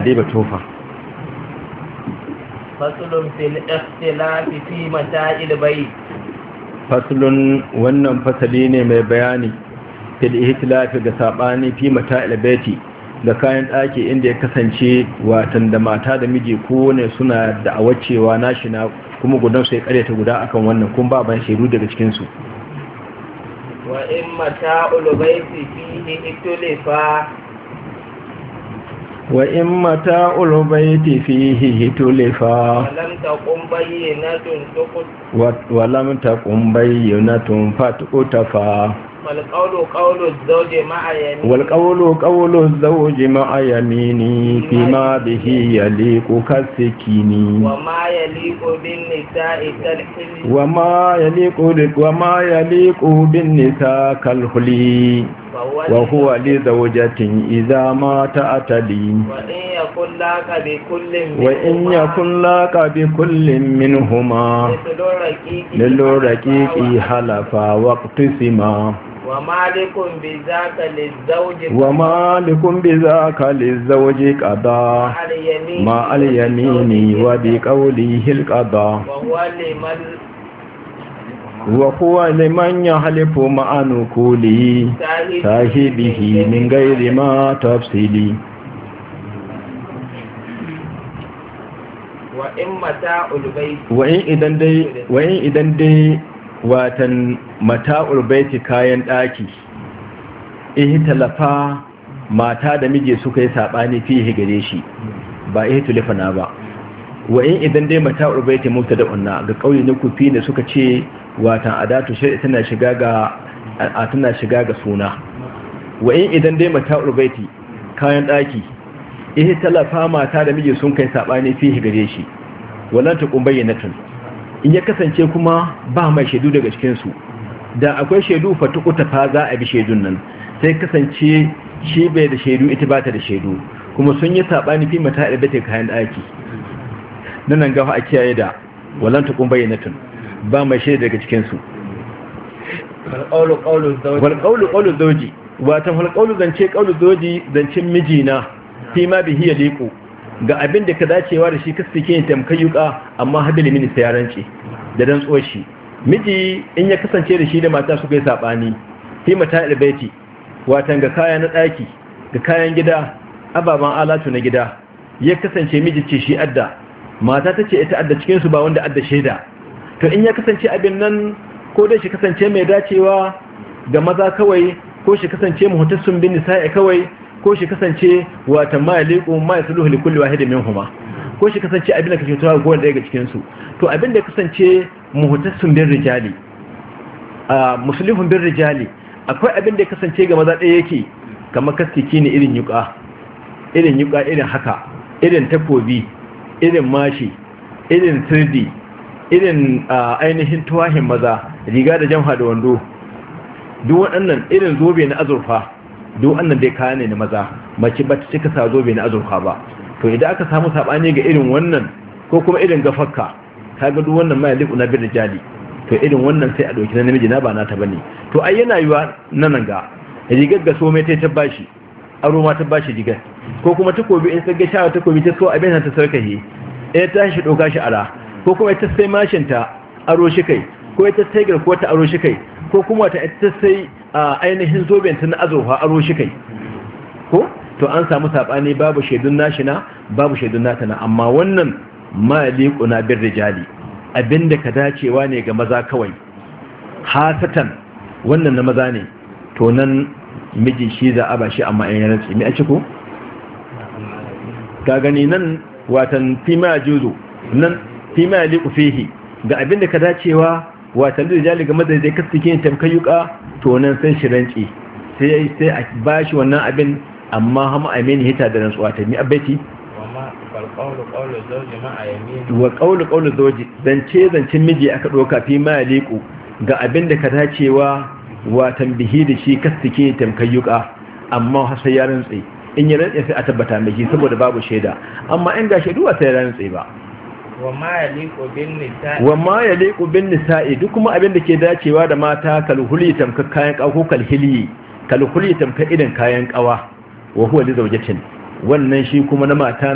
dai ba tofa fasulun fil ikhtilafi fi mata'il bayt faslun wannan fasali ne mai bayani fil ihtilafi ga sabani fi mata'il baiti ga kayan ɗaki inda ya kasance watan da mata da miji kowane suna da awacewa nashi na kuma gudan sai karyata guda akan wannan kun ba ban shaidu daga cikin su wa in mata'ul bayti fihi itulifa wa in mata'ul baiti fihi hitulifa lam taqum bayyinatun tuqut wa lam taqum bayyinatun fatutafa wal qawlu qawlu az-zawji ma'a yamin wal qawlu qawlu az-zawji ma'a yamini fima bihi yaliqu kasikini wa ma yaliqu bin nisa'i kalhil wa ma yaliqu wa ma yaliqu bin nisa kalhuli wa huwa li zawjatin idza ma ta'tali wa in yakun laka bi kullin wa in yakun laka bi kullin minhuma lillu raqiqi halafa waqtisima wa malikun bi zaka lizawji wa malikun bi zaka lizawji qada al yamin ma al yamini wa bi qawlihi al qada wa huwa liman wa huwa liman yahlifu ma'a nukuli sahibihi min ghairi ma tafsili wa in mata'ul bayt wa in idan dai wa in idan dai watan mata'ul baiti kayan daki ihtalafa mata da miji suka yi sabani fihi gare shi ba ihtilafana ba wa in idan dai mata'ul baiti mubtada'un ga kauye na kufi ne suka ce watan adatu shari'a tana shiga ga a tana shiga ga suna wa in idan dai mata'ul baiti kayan daki eh talafa mata da miji sun kai sabani fihi gare shi wallan ta kun bayyanatun in ya kasance kuma ba mai shaidu daga cikin su da akwai shaidu fatukuta fa za a bi shaidun nan sai kasance shi bai da shaidu ita ba ta da shaidu kuma sun yi sabani fi mata'ul baiti kayan daki nan gafa a kiyaye da wallan ta kun bayyanatun ba mai shaida daga cikinsu wal qawlu zawji wal qawlu qawlu zawji watan wal qawlu zance qawlu zawji zancin mijina fi ma bihi yaliqu ga abin da ka dacewa da shi kasike yin tamkayuka amma habil min sayaranci da dan tsoshi miji in ya kasance da shi da mata suka yi sabani fi mata albayti watan ga kaya na daki ga kayan gida ababan alatu na gida ya kasance miji ce shi adda mata tace ita adda cikin su ba wanda adda shaida to in ya kasance abin nan ko dai shi kasance mai dacewa ga maza kawai ko shi kasance muhtassun bin nisa'i kawai ko shi kasance wata ma yaliqu ma yasluhu li kulli wahidin minhuma ko shi kasance abin da kake tuwa ga wanda daga cikin su to abin da ya kasance muhtassun bin rijali a muslihun bin rijali akwai abin da ya kasance ga maza ɗaya yake kamar kastiki ne irin yuka irin yuka irin haka irin takobi irin mashi irin sirdi irin ainihin tuwahin maza riga da jamha da wando duk waɗannan irin zobe na azurfa duk wannan dai kaya ne na maza mace ba ta cika sa zobe na azurfa ba to idan aka samu saɓani ga irin wannan ko kuma irin gafakka ka ga duk wannan mai liku na bin jali to irin wannan sai a ɗauki na namiji na ba na ta bane to ai yana yiwa nan ga rigar ga so mai ta bashi aro ma ta bashi rigar ko kuma takobi in sai ga shawa takobi ta so abin ta sarkahe ɗaya ta shi ɗauka shi ara ko kuma ita sai mashinta aro shi kai ko ita sai garkuwa ta aro shi kai ko kuma ta ita sai ainihin zobenta na azurfa aro shi kai ko to an samu saɓani babu shaidun nashina babu shaidun nata na amma wannan maliku na bin rijali abinda ka dacewa ne ga maza kawai hasatan wannan na maza ne to nan miji shi za a ba shi amma yan rantsi me a ciko ka gani nan watan fima juzu nan fi ma yaliku fihi ga abin da ka dacewa watan da jali game da zai kasance yin tamkayuka to nan sai shi ranci sai sai a bashi wannan abin amma hama amini hita da rantsuwa ta mi abaiti wa qawlu qawlu zawji zance zancin miji aka doka fi ma yaliku ga abin da ka dacewa watan bihi da shi kasance tamkayuka amma sai ya rantsi in ya rantsi sai a tabbata mai saboda babu shaida amma in ga shaidu ba sai ya rantsi ba wa ma yaliqu bin nisa'i wa ma yaliqu bin nisa'i duk kuma abin da ke dacewa da mata kalhuli tamka kayan kawa ko kalhili kalhuli tamka idan kayan kawa wa huwa li zawjatin wannan shi kuma na mata